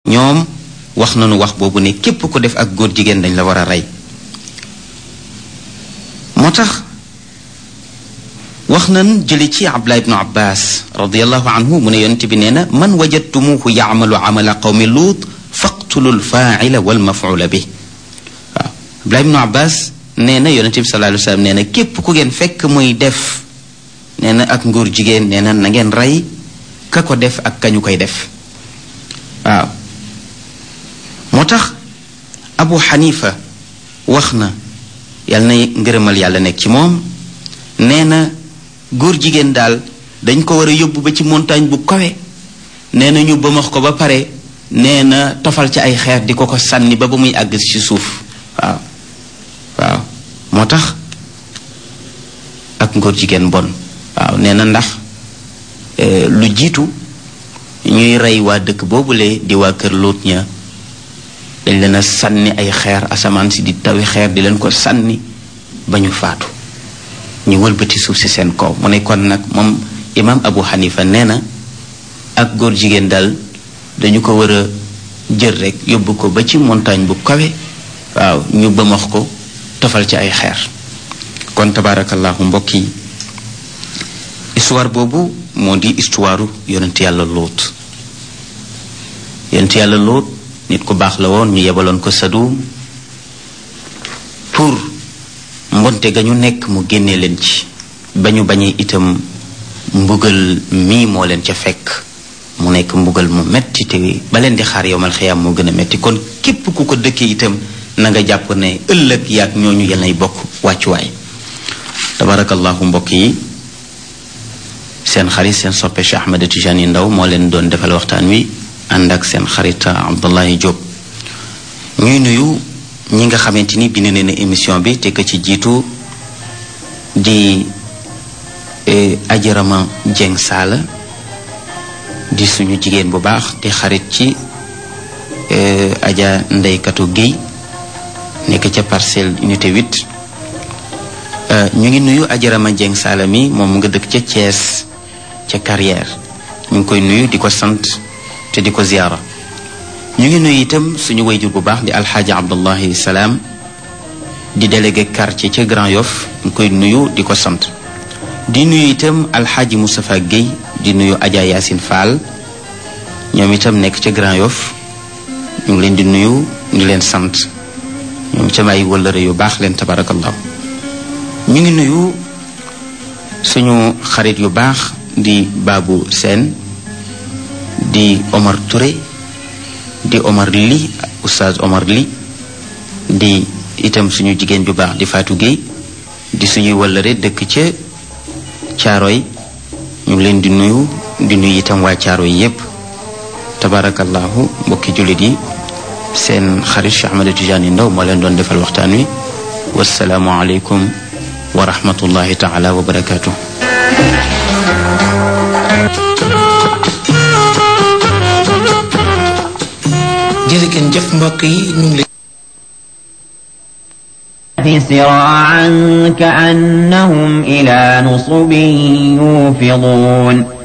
ñoom wax nañu wax boobu ne képp ko def ak góor jigéen dañ la war a rey moo tax wax nan jële ci abdullah ibnu abbas radiallahu anhu mu ne yonent bi nee na man wajadtumuhu yaamalu amala qawmi luut faqtulu lfaaila walmafula bi waaw abdullah ibnu abbas nee na yonent bi sallallahu alayhi wa sallam nee na képp ku ngeen fekk muy def nee na ak ngóor jigéen nee na na ngeen rey ka ko def ak kañu koy def waaw moo tax abu xanifa wax na yàlla na ngërëmal yàlla nekk ci moom nee na góor jigéen daal dañ ko war a yóbbu ba ci montagne bu kawe nee na ñu bëmax ko ba pare nee na tofal ci ay xeer di ko ko sànni ba ba muy àgg ci suuf waaw waaw moo tax ak ngóor jigéen bon waaw nee na ndax lu jiitu ñuy rey waa dëkk boobule di waa kër Luut ña dañ leen a sànni ay xeer asamaan si di tawi xeer di leen ko sànni ba ñu faatu ñu wëlbati suuf si seen kaw mu ne kon nag moom imaam Abu Hanifa nee na ak góor jigéen daal dañu ko war a jël rek yóbbu ko ba ci montagne bu kawe waaw ñu bëmax ko tofal ci ay xeer kon tabaarakallahu mbokk yi histoire boobu moo di histoire yonent yàlla lóot yonent yàlla lóot nit ku baax la woon ñu yebaloon ko Sadum pour mbonte ga ñu nekk mu génnee leen ci ba ñu bañee itam mbugal mii moo leen ca fekk mu nekk mbugal mu metti te ba leen di xaar yowmal xiyaam moo gën a metti kon képp ku ko dëkkee itam na nga jàpp ne ëllëg yaag ñooñu yal nay bokk wàccuwaay tabarakallahu mbokk yi seen xarit seen soppe Cheikh Ahmed Tijani Ndaw moo leen doon defal waxtaan wi ànd ak seen xarit Abdullahi Diop ñuy nuyu ñi nga xamante ni bind nañu émission bi te ka ci jiitu di ajarama Jeng Saala di suñu jigéen bu baax di xarit ci aja ndeykatu Guèye nekk ca parcelle unité 8 ñu ngi nuyu ajarama Jeng Saala mi moom nga dëkk ca Thiès ca carrière ñu ngi koy nuyu di ko sant te di ko ziyaara ñu ngi nuyu itam suñu wayjur bu baax di alxaaji abdullahi salaam di délégué quartier ca Grand Yoff ñu koy nuyu di ko sant di nuyu itam alxaaji Moustapha Guèye di nuyu Adja Yacine Fall ñoom itam nekk ca Grand Yoff ñu ngi leen di nuyu di leen sant ñoom itam ay wëllëre yu baax leen tabarakallahu ñu ngi nuyu suñu xarit yu baax di Babou Sène di Omar Touré di Omar Li oustaz Omar Li di itam suñu jigéen ju baax di Fatou Gueye di suñuy wëllëre dëkk ca Caaroy ñu ngi leen di nuyu di nuyu itam waa Caaroy yépp tabarakallahu mbokki jullit yi seen xarit Cheikh Ahmed Tidiane Ndaw moo leen doon defal waxtaan wi wasalaamu aleykum wa rahmatullahi taala wa barakaatu. jërëjëf jëf mbokk yi ñu ngi سراعا كأنهم إلى نصب يوفضون